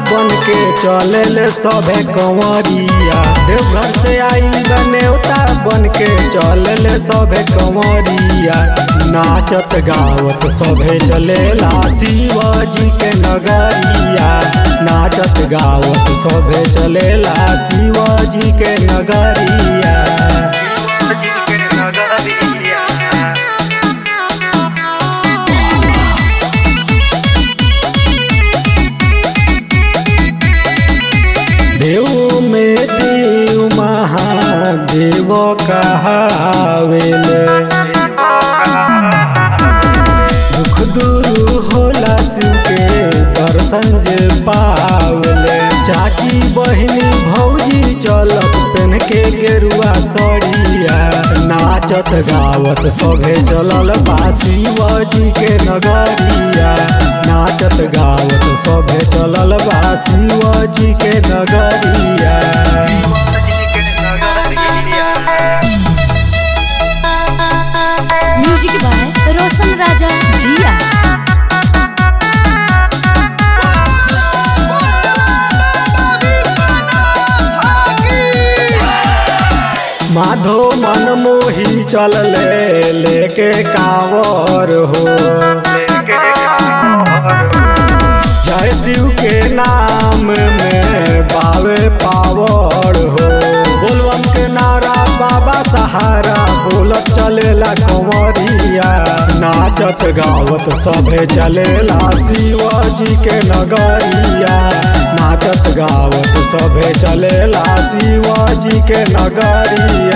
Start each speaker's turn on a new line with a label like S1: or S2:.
S1: बन के चले ले सभे कंवरिया देवघर से आई नेवता बन के चले ले सभे कंवरिया नाचत गावत सभे चलेला शिवाजी के नगरिया नाचत गावत सभे चलेला शिवाजी के नगरिया देव में देव महादेव कहावेले दुख दूर होला शिव के दर्शन जे पावले चाची बहिनी भौजी चलस पेन के गेरुआ सड़िया नाचत गावत सभे चलल बा शिवजी के नगरिया नाचत गावत सभे चलल बा शिवजी के नगरिया
S2: म्यूजिक बाय रोशन राजा जिया
S1: माधो मन मोही चल ले लेके कावर हो जय शिव के नाम में बावे पावर हो बोलबम के नारा बाबा सहारा बोलत चलेला कंवरिया नाचत गावत सभे चलेला शिवाजी के नगरिया नाचत गावत सभे चलेला शिवाजी के नगरिया